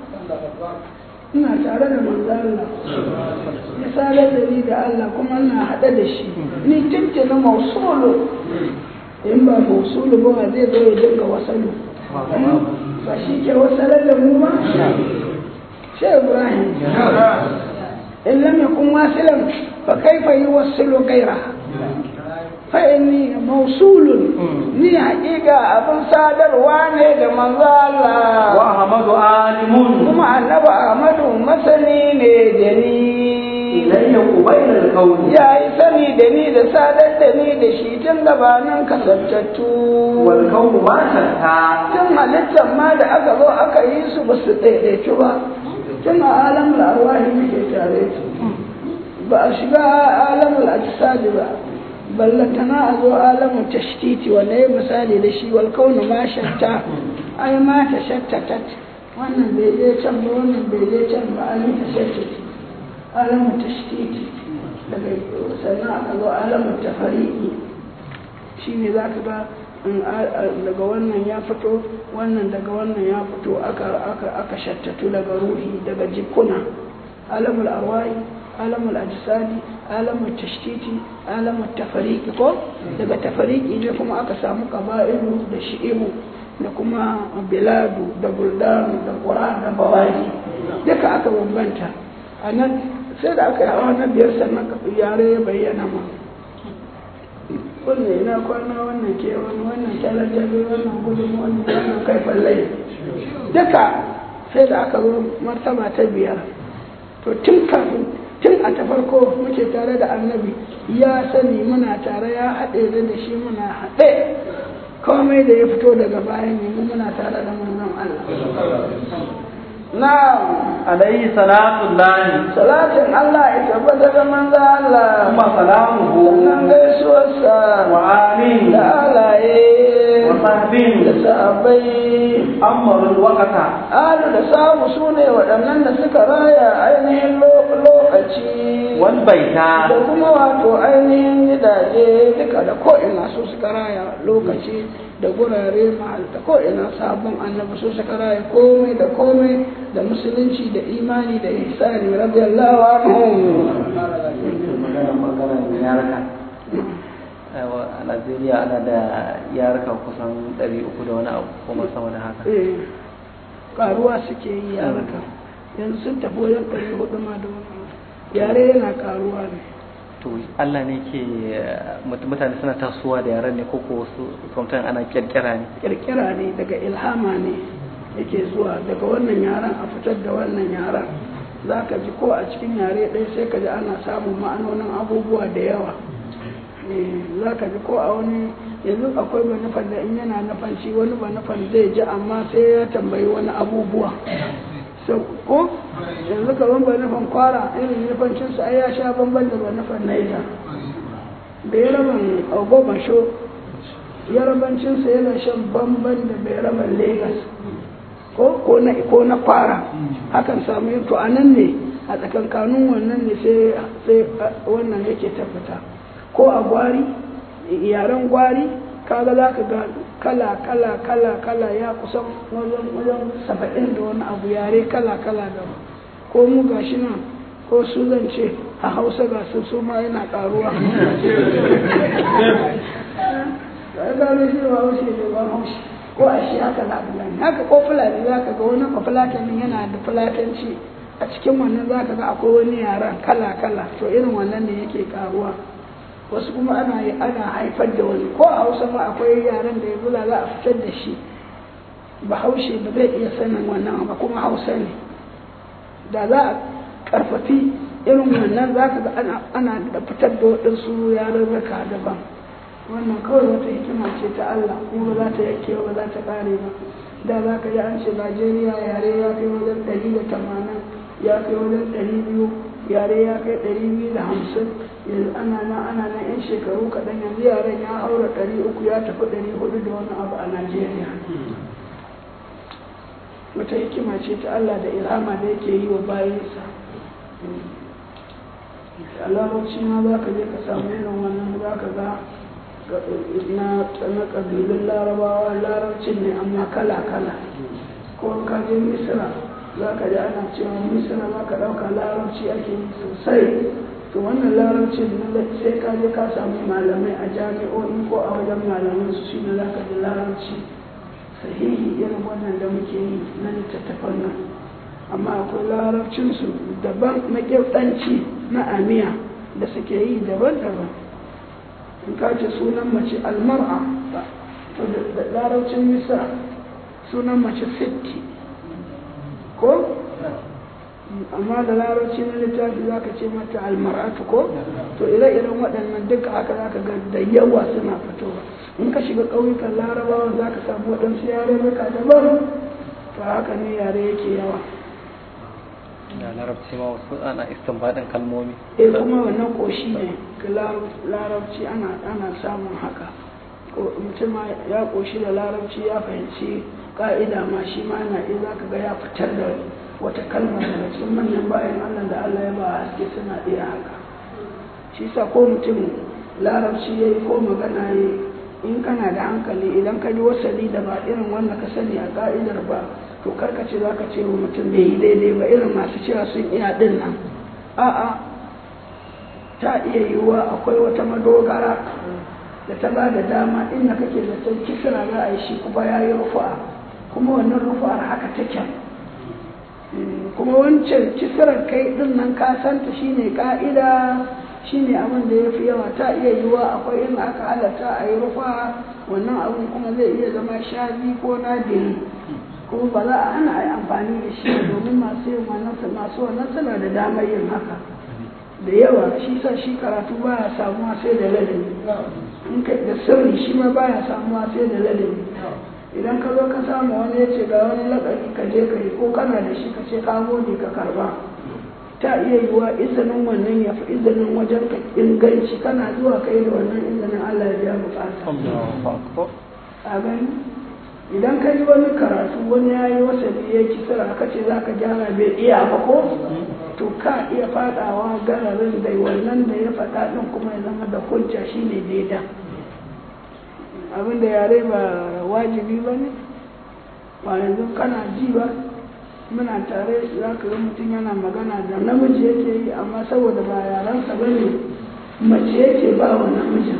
ina tare da manzo Allah ya sadar da ni da Allah kuma ina haɗe da shi ni tuntun mausulu in ba mausulu ba zai zo ya dinga wasalu ba shi ke wasalar da mu ba shi Ibrahim in lam yakun wasilan fa kaifa yuwassilu ghayraha fa'ini mausulun ni haƙiƙa abin sadarwa ne da manzo Allah wa ahmadu alimun kuma annabi Ahmadu masani ne da ni ilayya qubayla al-qawl ya yi sani da ni da sadar da ni da shi tun gabanin kasantattu wal qawl ma shatta tun halittar ma da aka zo aka yi su ba su ɗaiɗaitu ba tun a alamul arwahi muke tare ba a shiga alamul ajsadi ba ballantana a zo alamun tashtiti wanda ya misali da shi wal kaunu ma shatta ai ma ta shattatat wannan bai je can ba wannan bai je can ba an yi tashattati alamun tashtiti daga sannan aka zo alamun tafariki shi ne za ka ga daga wannan ya fito wannan daga wannan ya fito aka shattatu daga ruhi daga jikuna alamul arwahi alamul ajsadi alamul tashtiti alamul tafariki ko daga tafariki ne kuma aka samu qaba'ilu da shi'ibu da kuma biladu da buldanu da qura da bawani duka aka bambanta a nan sai da aka yi hawa na biyar sannan ka yare ya bayyana ma wannan ina kwana wannan ke wani wannan talajabi wannan gudun wannan wannan kai fallai duka sai da aka zo martaba ta biyar to tun kafin tun a ta farko muke tare da annabi ya sani muna tare ya haɗe da da shi muna haɗe komai da ya fito daga bayan ne mu muna tare da manzon Allah na alayhi salatu llahi salatin Allah ya tabbata da manzon Allah kuma salamuhu sannan gaisuwarsa wa alihi da alaye wa sahbihi da sahabbai ammarul waqata alu da samu su ne waɗannan da suka raya ainihin lokaci wal baita da kuma wato ainihin gidaje duka da ko'ina su suka raya lokaci da gurare mahal da ko'ina sabon annabi su suka raya komai da komai da musulunci da imani da ihsani radiyallahu anhu magana magana yaraka a Najeriya ana da yaraka kusan 300 da wani abu kuma sama da haka eh karuwa suke yi yaraka yanzu sun tafi wajen ɗari hudu ma da wani abu. yare yana karuwa ne to Allah ne ke mut- mutane suna tasowa da yaran ne ko ko wasu sometimes ana kirkira ne kirkira ne daga ilhama ne yake zuwa daga wannan yaran a fitar da wannan yaran za ka ji ko a cikin yare ɗaya sai ka ji ana samun ma'anonin abubuwa da yawa Eh, za ka ji ko a wani yanzu akwai ba nufan da in yana nufan shi wani ba nufan zai ji amma sai ya tambayi wani abubuwa so ko yanzu ka ban ba nufan kwara irin nufancinsa ai ya sha bamban da ba nufan naija da ya raban agogon sho yarabancinsa yana shan bamban da bai raba Legas ko ko na ko na fara hakan samu yin to anan ne a tsakankanin wannan ne sai sai wannan yake tabbata ko a gwari yaren gwari kaga za ka ga kala kala kala kala ya kusan wajen wajen saba'in da wani abu yare kala kala da ko mu gashi nan ko su zan ce a hausa ga su su ma yana karuwa ka gano shi ba haushi ne ba haushi ko a shi haka za ka gani haka ko fulani za ka ga wani fulatanin yana da fulatanci a cikin wannan za ka ga akwai wani yaran kala kala to irin wannan ne yake karuwa wasu kuma ana yi ana haifar da wani ko a hausa ma akwai yaran da yanzu za a fitar da shi bahaushe ba zai iya sanin wannan ba kuma hausa ne da za a karfafi irin wannan za ka ga ana da fitar da waɗansu yarurruka daban wannan kawai wata hikima ce ta Allah kuma ba za ta yake ba za ta ƙare ba da za ka ji an ce Najeriya yare ya kai wajen ɗari da tamanin ya kai wajen ɗari biyu yare ya kai ɗari biyu da hamsin yanzu ana nan ana nan yan shekaru kaɗan yanzu yaren ya haura ɗari uku ya tafi ɗari hudu da wani abu a Najeriya wata hikima ce ta Allah da ilhama da yake yi wa bayansa a larabci ma za ka je ka samu irin wannan za ka ga na ƙabilun larabawa larabcin ne amma kala-kala ko ka je misira za ka ji ana cewa misira za ka ɗauka larabci ake yi sosai to wannan larabcin sai ka je ka samu malamai a jami'o'i ko a wajen malaman su shi ne za ka ji larabci sahihi irin wannan da muke yi na littattafan nan amma akwai larabcinsu daban na ƙirɗanci na amiya da suke yi daban-daban in ka ce sunan mace almar'a to da larabcin misa sunan mace sitti ko amma da larabci na littafi za ka ce mata almar'atu ko to ire-iren waɗannan duka haka za ka ga da yawa suna fitowa in ka shiga ƙauyukan larabawa za ka samu waɗansu yarurruka daban to haka ne yare yake yawa da larabci ma wasu ana istinbadin kalmomi eh kuma wannan koshi ne larabci ana ana samun haka ko mutum ya koshi da larabci ya fahimci ka'ida ma shi ma yana iya zaka ga ya fitar da wata kalma daga cikin manyan bayan Allah da Allah ya ba haske suna iya haka shi sa ko mutum larabci yayi ko magana yayi in kana da hankali idan ka ji wasali da ba irin wanda ka sani a ka'idar ba to karka ce za ka ce wa mutum bai yi daidai ba irin masu cewa sun iya din nan a'a ta iya yiwuwa akwai wata madogara da ta ba da dama inda kake zaton kisra za a yi shi kuma ya yi rufa kuma wannan rufa'ar haka take kuma wancan kisrar kai din nan ka santa shine ka'ida shine abin da ya fi yawa ta iya yiwuwa akwai inda aka halatta a yi rufa wannan abin kuma zai iya zama shazi ko nadiri kuma ba za a ana yi amfani da shi domin masu yin wannan masu wannan suna da damar yin haka da yawa shi sa shi karatu baya samuwa sai da ladabi in ka da sirri shi ma baya samuwa sai da ladabi idan ka zo ka samu wani ya ce ga wani lakabi ka je ka yi ko kana da shi ka ce ka gode ka karba ta iya yiwuwa izinin wannan ya fi izinin wajen ka inganci kana zuwa kai da wannan izinin Allah ya biya bukata a gani idan ka yi wani karatu wani ya yi wasa ya kisira ka ce za ka gyara bai iya ba ko to ka iya fadawa gararin da wannan da ya faɗa ɗin kuma ya zama da hujja shine daida abin da yare ba wajibi ba ne ba yanzu kana ji ba muna tare za ka ga mutum yana magana da namiji yake yi amma saboda ba yarensa ba ne mace yake ba wa namijin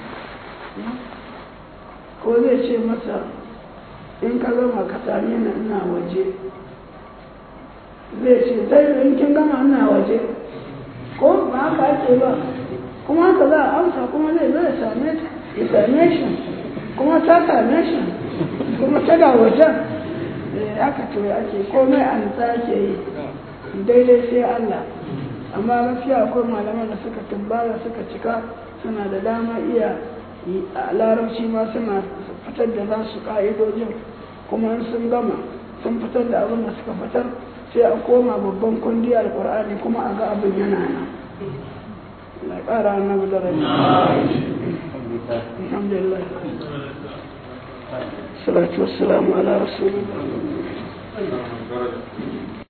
ko zai ce masa in ka gama ka same ni ina waje zai ce zai in kin gama ina waje ko ba haka ake ba kuma haka za a amsa kuma zai zai same ta ya same shi kuma ta same shi kuma tana wajen haka to ake komai an ake yi daidai sai Allah amma gaskiya akwai malaman da suka tumbara suka cika suna da dama iya a larabci ma suna fitar da nasu ka'idojin kuma in sun gama sun fitar da abin da suka fitar sai a koma babban kundi alkur'ani kuma a ga abin yana nan na ƙara na da rai alhamdulillah salatu wassalamu ala rasulillah